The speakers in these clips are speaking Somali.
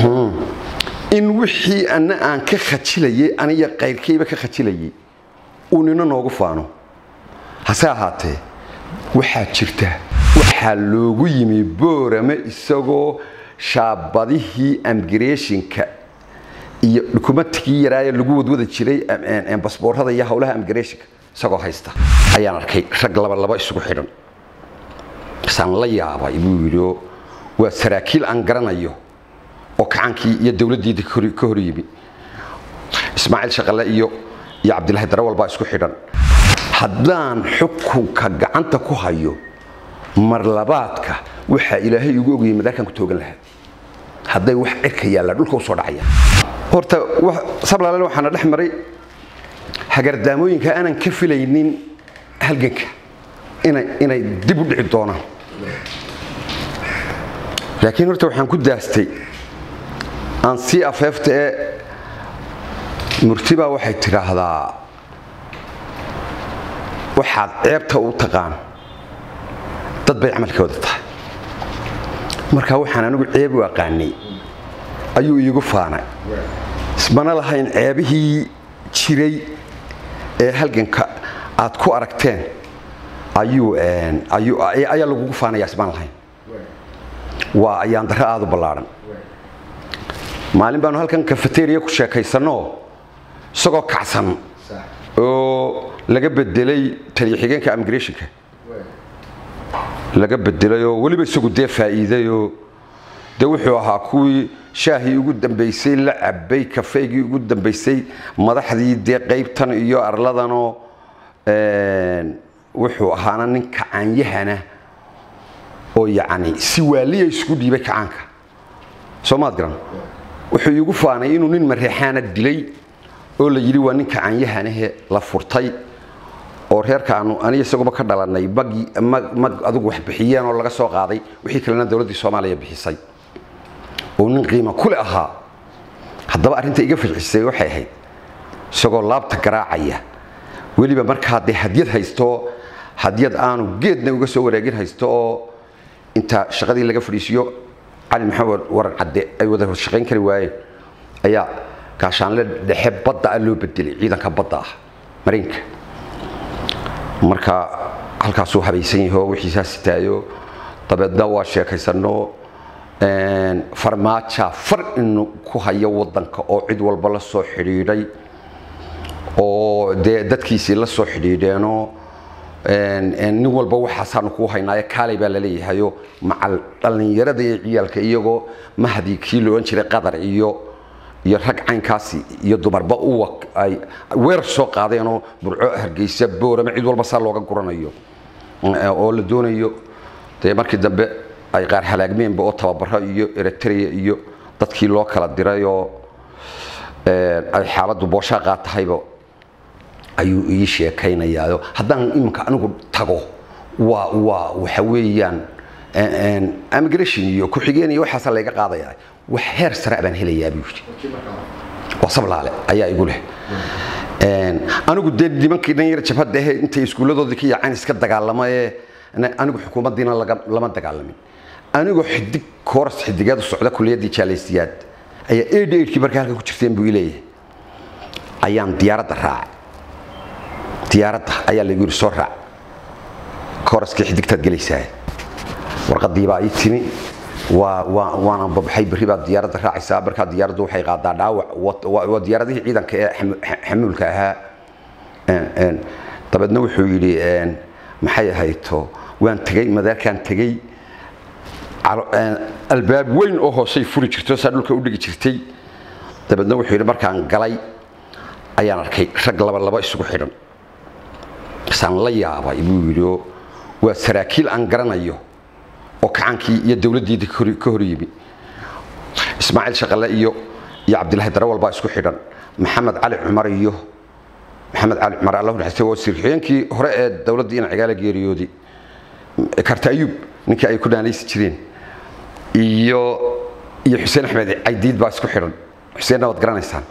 in wixii ana aan ka khajilayay aniga qayrkayba ka khajilayay uu nina noogu faano hase ahaatee waxaa jirta waxaa loogu yimi boorame isagoo shaabadihii amgreshinka iyo dukumentigii yaraaye lagu wadwada jiray basboorada iyo howlaha amgreshinka isagoo haysta ayaan arkay rag laba laba isugu xidhan isaan la yaabay buu yidhi waa saraakiil aan garanayo oo kacaankii iyo dowladdiida ka hor yimi ismaaciil shaqale iyo iyo cabdilaahi darawal baa isku xidhan haddaan xukunka gacanta ku hayo marlabaadka waxaa ilaahay igu ogayay madaarkaan ku toogan lahaa hadday wax cirka yaalla dhulka u soo dhacaya horta sablaalen waxaana dhex maray hagardaamooyinka aanan ka filaynin halganka inay dib u dhici doonaan laakiin horta waxaan ku daastay aan sii afeefta ee murtibaa waxay tidhaahdaa waxaad ceebta u taqaan dad bay camalkooda tahay marka waxaan anigu ceeb u aqaanay ayuu iigu faanay ismana lahayn ceebihii jiray ee halganka aad ku aragteen ayaa lagugu faanaya ismaan lahayn waa ayaan darro aada u ballaadhan maalin baanu halkan kafeteriya ku sheekaysanoo isagoo kacsan oo laga bedelay taliya xigeenka immigrationka laga bedelayoo weliba isagu dee faa'iidayoo dee wuxuu ahaa kuwii shaahii ugu dambaysay la cabay kafeygii ugu dambaysay madaxdii dee qaybtan iyo arladanoo wuxuu ahaana nin kacaanyahana oo yacni si waaliya isku dhiibay kacaanka soo maad garan wuxuu iigu faanay inuu nin mareexaana dilay oo la yidhi waa nin kacaanyahanahe la furtay oo reerka aanu aniga isaguba ka dhalanay mag adugu wax bixiyeen oo laga soo qaaday wixii kalena dowladdii soomaaliya bixisay oo nin qiimo kule ahaa haddaba arrinta iga fajcisay waxay ahayd isagoo laabta garaacaya weliba markaa dee hadyad haysto hadyad aanu geedna uga soo wareegin haysto oo inta shaqadii laga fadhiisiyo cali maxamed waran cadde ay wada shaqayn kari waayeen ayaa gaashaanle dhexe badda ah loo bedelay ciidanka badda ah mariinka marka halkaasuu habaysan yaho wixiisaa sitaayo dabeedna waa sheekaysano farmaaja far inu ku hayo wadanka oo cid walba la soo xidhiidhay oo dee dadkiisii la soo xidhiidheenoo nin walba waxaasaanu kuu haynaayo kaalay baa laleeyahayo macal dhallinyarada iyo ciyaalka iyagoo mahdi kii la odhan jiray qadar iyo iyo rag caynkaasi iyo dumarba uwa ay weerar soo qaadeenoo burco hargeysa boorame cid walba saa looga guranayo oo la doonayo dee markii dambe ay qaar halaagmeenba oo tababaro iyo eritrea iyo dadkii loo kala dirayoo ay xaaladdu booshaa qaatahayba ayuu ii sheekaynayaa haddaan iminka anigu tago waa waa waxa weeyaan immigration iyo ku-xigeen iyo waxaasa layga qaadaya wax heer sare baan helayaa buu yidhi waa sablaale ayaa igu leh anigu dee nimankii dhan yar jabhadda ahe intay iskuulladoodii ka yaaceen iska dagaalamaye anigu xukuumaddiina lama dagaalamin anigoo xidig kooras xidigeed u socda kuliyaddii jaalaysiyaad ayaa eid eidkii markaa halkan ku jirteen buu ileeyahay ayaan diyaaradda raacay diyaaradda ayaa laygu yidhi soo raac kooraskii xidigtaad gelaysaa warqadii baa ii timi waa waa waana babaxay berri baad diyaaradda raacaysaa markaa diyaaraddu waxay qaadaa dhaawac waa diyaaradihii ciidanka ee xamuulka ahaa dabeedna wuxuu yidhi maxay ahayto waan tegey madaarkaan tegey albaab weyn oo hoosay furi jirto saa dhulka u dhigi jirtay dabeedna wuxuu yidhi markaan galay ayaan arkay rag laba laba isugu xidhan isaan la yaabay buu yidhi waa saraakiil aan garanayo oo kacaankii iyo dowladdiida ka hor yimi ismaaciil shaqale iyo iyo cabdilaahi darawal baa isku xidhan maxamed cali cumar iyo maxamed cali cumar allahu naxariistay waa sirxiyeenkii hore ee dowladdii ina cigaala geeriyooday karta ayuub ninkii ay ku dhaanaysi jireen iyo iyo xuseen axmed caydiid baa isku xidhan xuseenna waad garanaysaan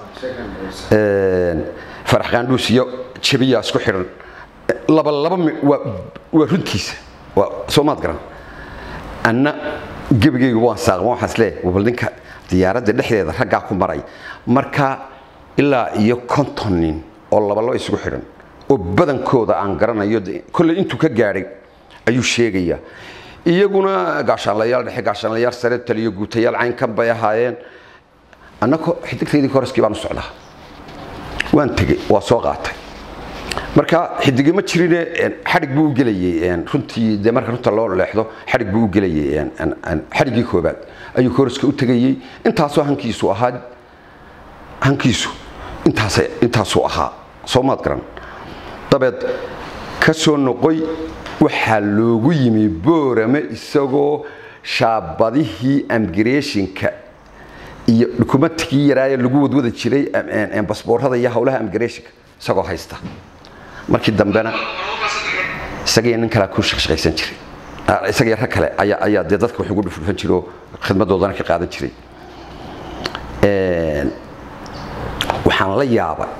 farax qaandhuus iyo jabiyaa isku xidhan laba laba waa runtiisa waa soo maad garan anna gebigaygu waan saaqma waxaan isleeyahay bal ninka diyaaradda dhexdeeda raggaa ku maray marka ilaa iyo konton nin oo labalaba isugu xidhan oo badankooda aan garanayo de- kolley intuu ka gaadhay ayuu sheegaya iyaguna gaashaanlayaal dhexe gaashaanlayaal sare taliyo guutayaal caynkan bay ahaayeen annako xidigtaydii koroskii baan u socdaa waan tegey waa soo qaatay marka xidige ma jirine een, xadhig buu u gelayay een, runtii dee marka runta loo leexdo xadhig buu u gelayay een, een, een, xadhiggii koobaad ayuu koroska u tegayey intaasoo hankiisu ahaa hankiisu intaas intaasuu ahaa soo maad garan dabeed ka soo noqoy waxaa loogu yimi boorame isagoo shaabadihii amgreshinka iyo dukumentigii yaraaye lagu wadwada jiray em- em- em, basboorada iyo howlaha amgreshinka isagoo haysta markii dambena isaga iyo nin kalea ku shaqshaqaysan jiray Ah, isaga iyo rag kale ayaa ayaa dee dadka wax ugu dhufdhufan jiray oo khidmadoodana ka qaadan jiray Een, waxaan la yaabay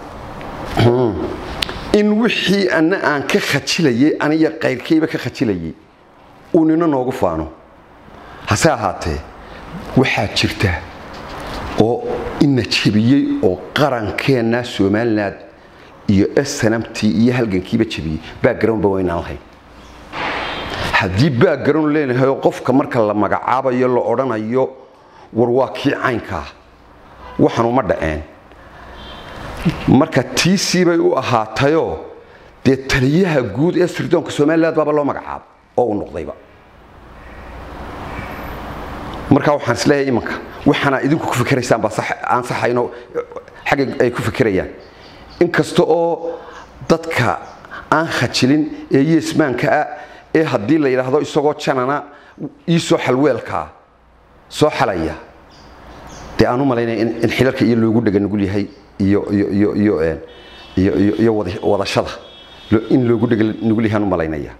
in wixii ana aan ka khajilayay aniga qayrkayba ka khajilayay uu nina noogu faano hase ahaatee waxaa jirta oo ina jebiyey oo qarankeenna somaliland iyo snamtii iyo halgankiiba jebiyey backgroundba waynaan lahayn haddii background leenahay oo qofka marka la magacaabayo la odhanayo war waa kii caynkaa waxanu ma dhaceen marka tiisii bay u ahaatayoo dee taliyaha guud ee sirdoonka somaliland baaba loo magacaabo oo uu noqdayba marka waxaan isleeyahay imanka waxaana idinku ku fikiraysaan baa sax- aan saxayno xagga ay ku fikirayaan inkasta oo dadka aan khajilin ee yeesmaanka ah ee haddii la yidhaahdo isagoo janana ii soo xalweelkaa soo xalaya dee aan u malaynaya in in xilalka iyo loogu dhega nugul yahay iyo iyo iyo iyo een, iyo iyo iyo wada- wadashada lo- in loogu dhega nugul yahay aan u malaynaya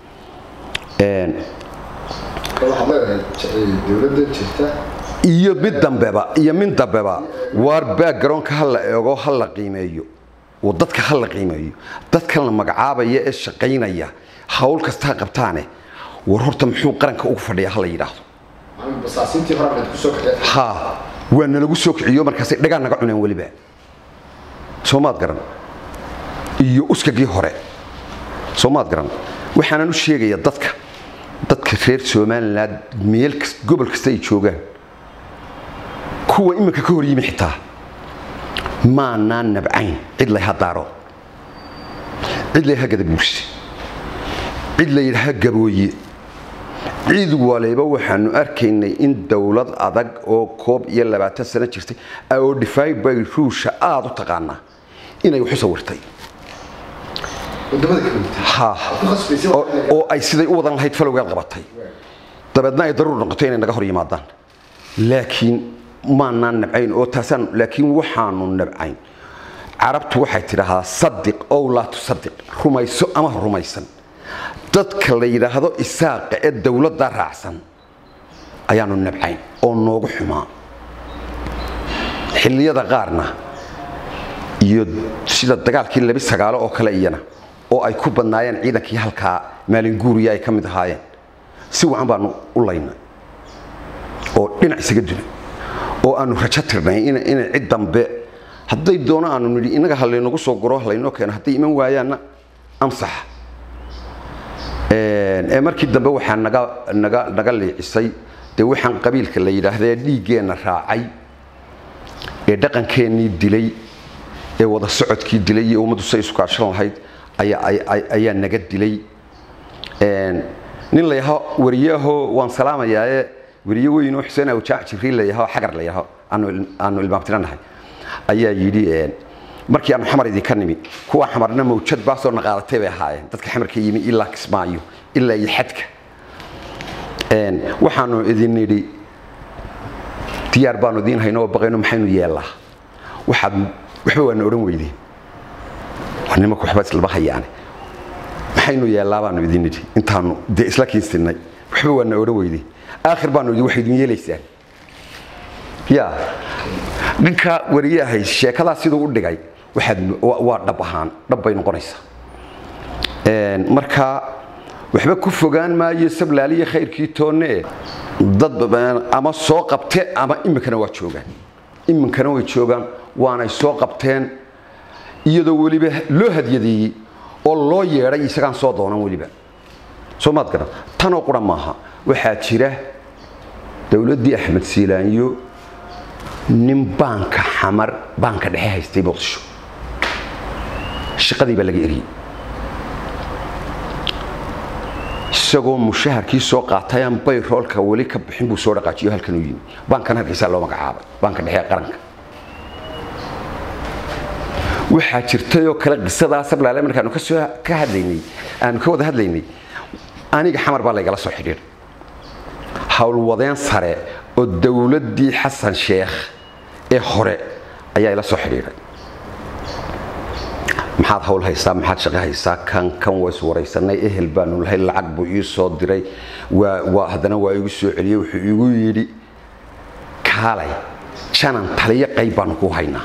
Een, waxaad leedahay dowladda jirta iyo mid dambeba iyo mid dambeba waar backgroundka ha la eego ha la qiimeeyo oo dadka ha la qiimeeyo dadkan la magacaabaya ee shaqaynaya hawl kasta ha qabtaane war horta muxuu qaranka ugu fadhiya ha la yidhaahdo macalin basaasiintii hore aad ku soo kaxee ha waa nalagu soo kiciyo markaasay dhagaan naga cuneen weliba soo maad garan iyo uskagii hore soo maad garan waxaanan u sheegaya dadka dadka reer somaliland meel kas- gobol kasta ay joogaan kuwa iminka ka hor yimi xitaa maanaan nabcayn cid layha daaro cid layha gadabuurse cid layidhaha gabooye ciid waliba waxaanu arkaynay in dowlad adag oo koob iyo labaatan sano jirtay oo dhifay bay ruusha aada u taqaanaa inay wax u sawirtay wadamada kala duwan ha ku khasbaysay oo oo ay siday u wadan lahayd falowgeed qabatay dabeedna ay daruur noqoto inay naga hor yimaadaan laakiin maanaan nabcayn oo taasaan laakiin waxaanu nabcayn carabtu waxay tidhaahdaa sadiq ow laa tusadiq rumayso ama ha rumaysan dadka la yidhaahdo isaaqa ee dowladda raacsan ayaanu nabcayn oo noogu xumaa xilliyada qaarna iyo sida dagaalkii labi sagaalo oo kale iyana oo ay ku badnaayeen ciidankii halkaa maalin guuriya ay ka mid ahaayeen si wacan baanu u laynay oo dhinac isaga dunay oo aanu rajo tirnay in inay cid dambe hadday doono aanu nidhi innaga ha laynagu soo guro ha laynoo keeno hadday iman waayaanna amsaxa Een, ee markii dambe waxaa naga naga naga liicisay dee waxaan qabiilka la yidhaahdee dhiiggeenna raacay ee dhaqankeennii dilay ee wada socodkii dilay iyo ummaddu say isu kaashan lahayd ayaa ay- ay- ayaa naga dilay Een, nin la yaho wariyahoo waan salaamayaaye wariye weynoo xuseen awjaac jibriil la yaho xagar la yaho aanu il- aanu ilmaamtiranahay ayaa yidhi een, markii aanu xamar idinka nimi kuwa xamarna mawjad baasoo naqaadatay bay ahaayeen dadka xamarka yimi ilaa kismaayo ilaa iyo xadka Een, waxaanu idin nidhi diyaar baanu idiin hayno oo baqayno maxaynu yeellaa waxaad waxba waana odhan weydeen waa nimanku waxba islama hayaane maxaynu yeellaa baanu idin nidhi intaanu dee isla kiinsinnay waxba waana odhan weydeen aakhir baanu idin waxay idin yeelaysaan ya ninka wariyahay sheekadaa siduu u dhigay waxaad waa waa dhab ahaan dhab bay noqonaysaa Een, marka waxba ku fogaan maayo sablaaliya khayrkii toonne dad ama soo qabte ama iminkana waa joogaan iminkana way joogaan waanay soo qabteen iyadoo weliba loo hadyadeeyey oo loo yeedhay isagaan soo doonan weliba soo maad garan tanoo qura maaha waxaa jira dowladdii axmed siilaanyo nin baanka xamar baanka dhexe haystay muqdisho shaqadii baa laga eriyey isagoo mushaharkii soo qaatay aan bayroolka weli ka bixin buu soo dhaqaajiyo halkan u yimi baankan hargeysaa loo magacaabay baanka dhexe ee qaranka waxaa jirtay oo kale qisadaa sablaale markaanu kasoo ka hadlaynay aanu ka wada hadlaynay aniga xamar baa laygala soo xidhiidhay howlwadeen sare oo dowladdii xasan sheekh ee hore ayaa ila soo xidhiidhay maxaad hawl haysaa maxaad shaqo haysaa kan kan waa iswaraysanay ehel baanu lahay lacag buu ii soo diray waa waa haddana waa igu soo celiyey wuxuu igu yidhi kaalay janan taliyo qayb baanu ku haynaa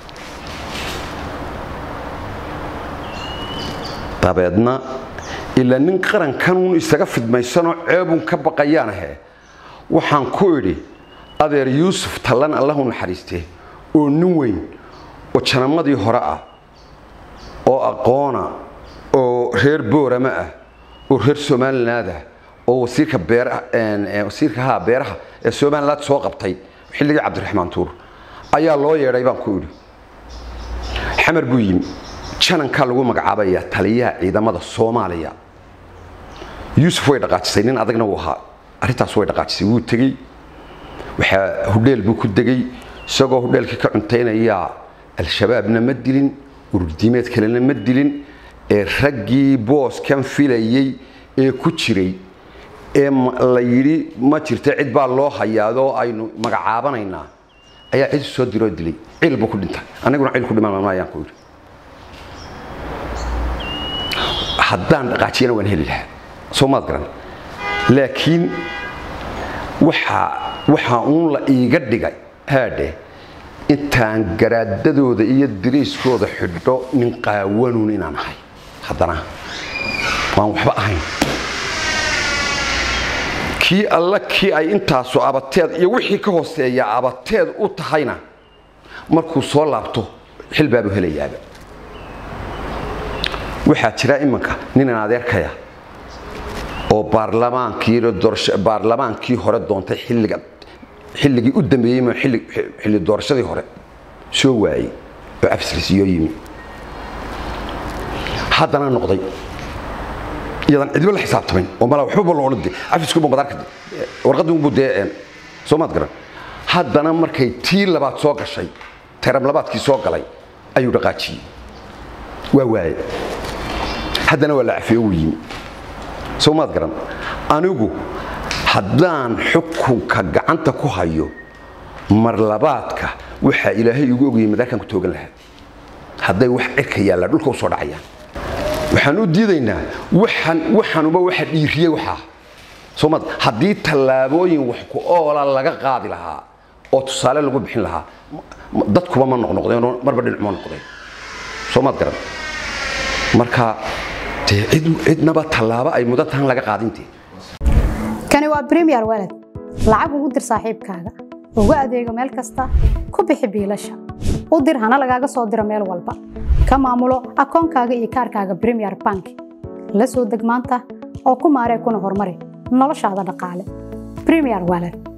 dabeedna ilaa nin qarankanuun isaga fidmaysanoo ceebun ka baqayaanahe waxaan ku idhi adeer yuusuf tallan allahu naxariiste oo nin weyn oo janamadii hore ah oo aqoona oo reer boorama ah oo reer somaliland ah oo wasiirka beeraha wasiirka haa beeraha ee somaliland soo qabtay xilligii cabdiraxmaan tuur ayaa loo yeedhay baan ku idhi xamar buu yimi janankaa lagu magacaabayaa taliyaha ciidamada soomaaliya yuusuf way dhaqaajisay nin adagna uu ahaa arrintaas way dhaqaajisay wuu tegey waxaa hudheel buu ku degay isagoo hudheelkii ka cuntaynayaa al-shabaabna ma dilin ururdiimeed kalena ma dilin ee raggii booskan filayey ee ku jiray ee la yidhi ma jirta cid baa loo hayaadoo aynu magacaabanaynaa ayaa cid soo diroo dilay ciil buu ku dhintay aniguna ciil ku dhiman ayaan ku yidhi haddaan dhaqaajiyana waan heli lahaa soo maad garan laakiin waxaa waxaa uun la iiga dhigay haadhe intaan garaadadooda iyo diriiskooda xidho nin qaawanuun inaan ahay haddana waan waxba ahayn kii alla kii ay intaasu abateed iyo wixii ka hooseeya abateed u tahayna markuu soo laabto xil baabuu helayaaba waxaa jira iminka ninan adeerkaya oo baarlamaankii hore doontay xilliga xilligii u dambeeyey ma xilli doorashadii hore soo waayey oo afsrisiyo yimi haddana noqday iyadan cidba la xisaabtamayn oo malaa waxbaba loola de afiskuba madaarka warqadunbu dee soo maad garan haddana markay tii labaad soo gashay teram labaadkii soo galay ayuu dhaqaajiyey waa waaye haddana waa la cafiyo wuu yimi soo maad garan anigu haddaan xukunka gacanta ku hayo mar labaadka waxaa ilaahay igu ogayay madaarkan ku toogan lahaa hadday wax cirka yaalla dhulka u soo dhacayaan waxaan u diidaynaa waxaan waxanuba waxa dhiiriyey waxaa soo maad haddii tallaabooyin wax ku oola laga qaadi lahaa oo tusaale lagu bixin lahaa dadkuba ma noqnoqdeen marba dhinac ma noqdeen soo maad garan marka dee cid cidnaba tallaabo ay mudan tahan laga qaadintee kani waa bremiyer walad lacag ugu dir saaxiibkaaga ugu adeego meel kasta ku bixi biilasha u dir hana lagaaga soo diro meel walba ka maamulo akoonkaaga iyo kaarkaaga bremiyer bank la soo deg maanta oo ku maaree kuna horumari noloshaada dhaqaale bremiyer walad